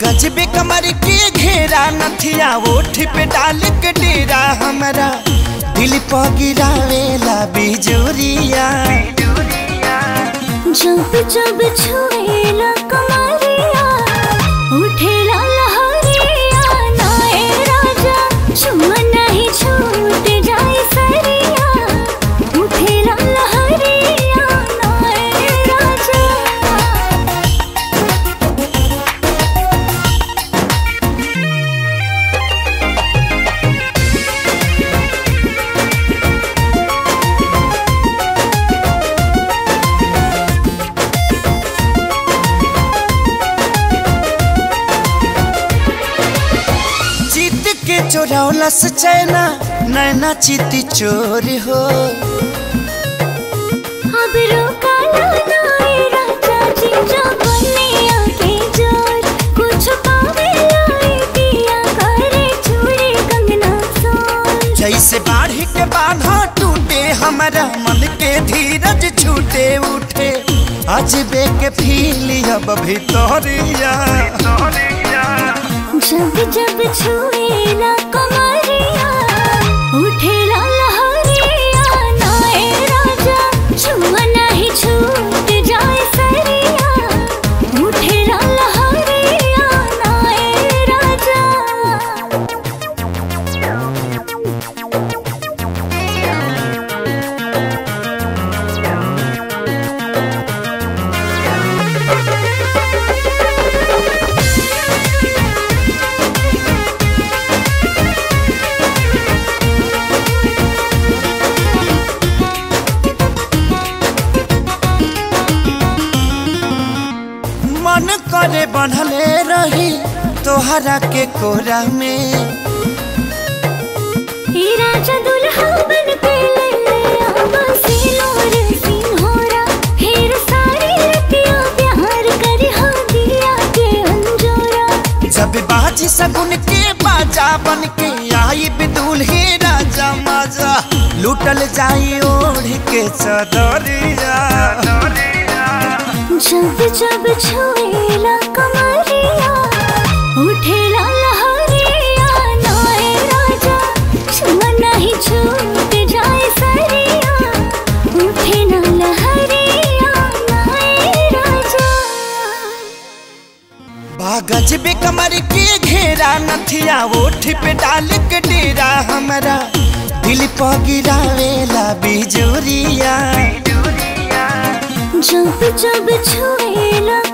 गजबे कमर के घेरा नथिया ओठ पे डाल के डेरा हमारा दिल पर गिरावेला बिजुरिया जब जब छुएला कमरिया उठेला लहरिया नाए राजा छुआ नहीं छूट जाए सरिया उठेला लहरिया नाए राजा जीत के चोरौला से चैना नैना चित चोर हो अब रोका नाए राजा जी जो बनिया के जोर कुछ पावे लाई दिया करे चूड़ी कंगना सोन जैसे बाढ़ के बाधा टूटे हमारा मन के धीरज छूटे उठे अजबे के फील अब भितरिया जब जब छुएला कमरिया उठेला लहरिया नाए राजा छुआ नहीं छूट जाए सरिया उठेला लहरिया नाए राजा मन करे बनले रही तोहरा के कोरा में हे राजा दुल्हा बन के ले ले आवा सिलोर सिंहोरा हेर सारी रतिया प्यार कर हा दिया के अंजोरा जब बाजी सगुन के बाजा बन के आई बिदुल हे राजा माजा लूटल जाई ओढ़ के चदरिया जब जब छुएला कमरिया उठेला लहरिया नाए राजा छुआ नहीं छूट जाए सरिया उठेला लहरिया नाए राजा बागज बे कमर के घेरा नथिया ओठ पे डाल के डेरा हमारा दिल पर गिरावेला बिजुरिया जब जब छुएला